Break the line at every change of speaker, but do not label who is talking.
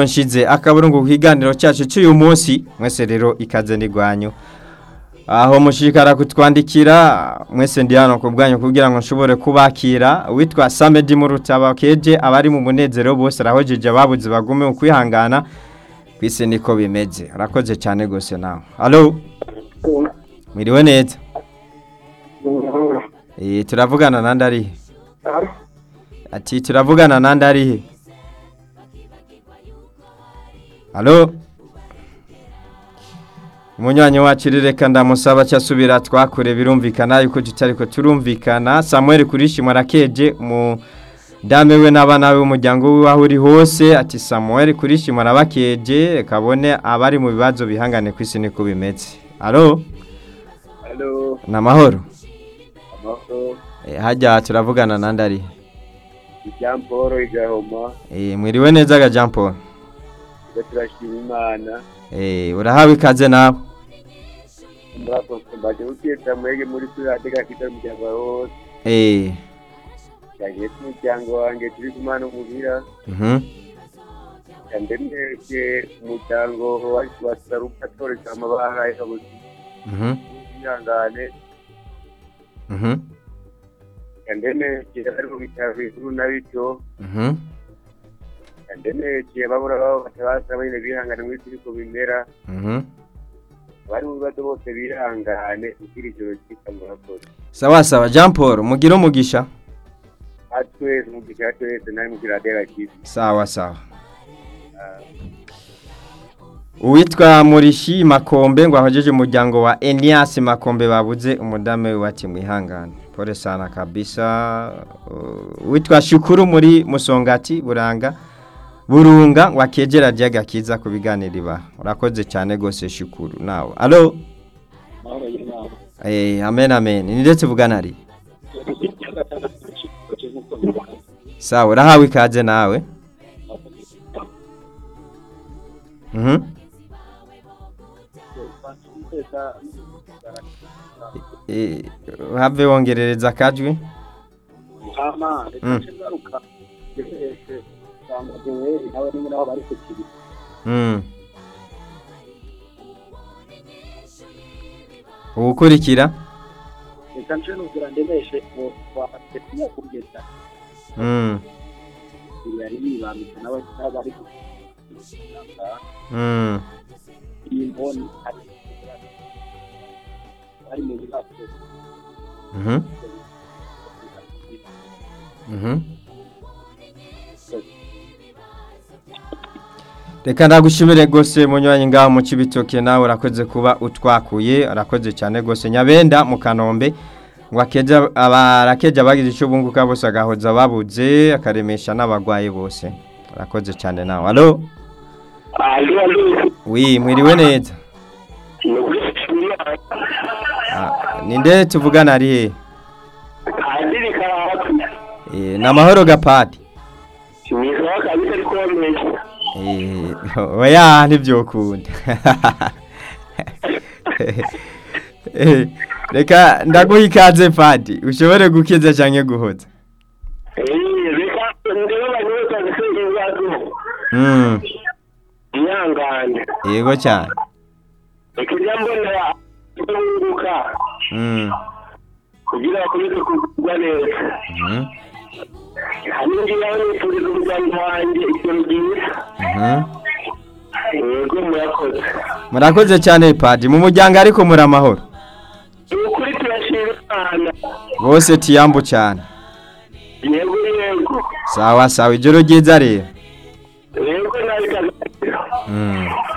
Banshize akaburungu kiganiro cyacu cy'uyu munsi mwese rero ikaze nigwanyu aho mushikara kutwandikira mwese ndi hano ku bwanyu kugira ngo nshobore kubakira witwa Samedi Murutaba keje abari mu munezero bose arahojeje ababuze bagume ukwihangana kwise niko bimeze arakoze cyane gose nawe allo mwiriwe neza eh turavugana nande arihe ati turavugana nande arihe Halo. Munywanyi wacu rireka ndamusaba cyasubira twakure birumvikana yuko tutariko turumvikana Samuel kurishimwa rakeje mu dame we n'abana be umuryango we aho uri hose ati Samuel kurishimwa rabakeje kabone abari mu bibazo bihangane kwisi ni kubimetse. Halo.
Halo,
Namahoro.
amahoro,
E, hajya turavugana nandari.
ibyamboro igahoma,
E, mwiriwe neza ga Jean Paul.
ibyo turashima Imana,
E, urahawe ikaze nawe.
murakoze mbaje gukiyeta mwege muri turate kakita umuryango wawe wose,
Eh.
cyane umuryango wanjye turi kumana umuhira,
Mhm.
cyane mwebwe umuryango wacu wa Saruka toreka amabahaye kabuzi,
Mhm.
mwihangane,
Mhm.
cyane mwebwe bari mu bitaro bikuru na bito,
Mhm.
cyane mwebwe babura babo batabasaba nyine bihangane muri turiko bimera,
Mhm.
bari mu bibazo bose bihangane, kugira ijoro ryitwa murakoze.
sawa sawa jean paul mugire umugisha
atwese umugisha atwese nari mukiradera kibi
sawa sawa uwitwa murishi makombe ngo ahojeje umuryango wa enias makombe babuze umudamu we wati mwihangane pole sana kabisa Uh, uwitwa shukuru muri musongati buranga burunga ngo akegera ryaga kiza ku biganiro ibaha urakoze cyane rwose shukuru nawe alo
amahoro y'imana
eh, amen amen ni ndetse vugana ari sawa urahawe ikaze nawe mhm Eh, have wongerereza akajwi Mm. uwukurikira
reka nje nugira ndemeshe bafate kugeza
Mm,
yari yibambitse n'abari kugenda
mm,
iyi mboni ari bari mu bibazo
mhm, mhm. reka ndagushimire rwose munywanyi ngaho mu kibitoke nawe urakoze kuba utwakuye urakoze cyane rwose nyabenda mu kanombe ngo akeja abarakeja abagize icyo bunguka bose agahoza ababuze akaremesha n'abagwayi bose urakoze cyane nawe alo
alo alo
wi mwiriwe neza
ni ukurikije imana
Ah, ni nde tuvugana ari hehe
padiri karahakana
Eh, ni amahoro gapadi
mwiza kabisa ariko wamenya
Eh, oya ntibyokunda Eh, reka ndaguha ikaze padi ushobore gukiza cyangwa guhoza
reka ndebe banyuze cyane ko ibibazo
Mm,
mwihangane
yego cyane
reka njya mbonera kubunguka
Mm,
kugira bakomeze kugubwa neza
mhm,
hano ngiyeho nifuriza umuryango wanjye ijoro ryiza
mhm.
yego murakoze
murakoze cyane padi mu muryango ariko muri amahoro
ni ukuri turashima imana
bose tiyambu cyane
yego yego
sawa sawa ijoro ryiza rero
yego nawe kagakira
Mm.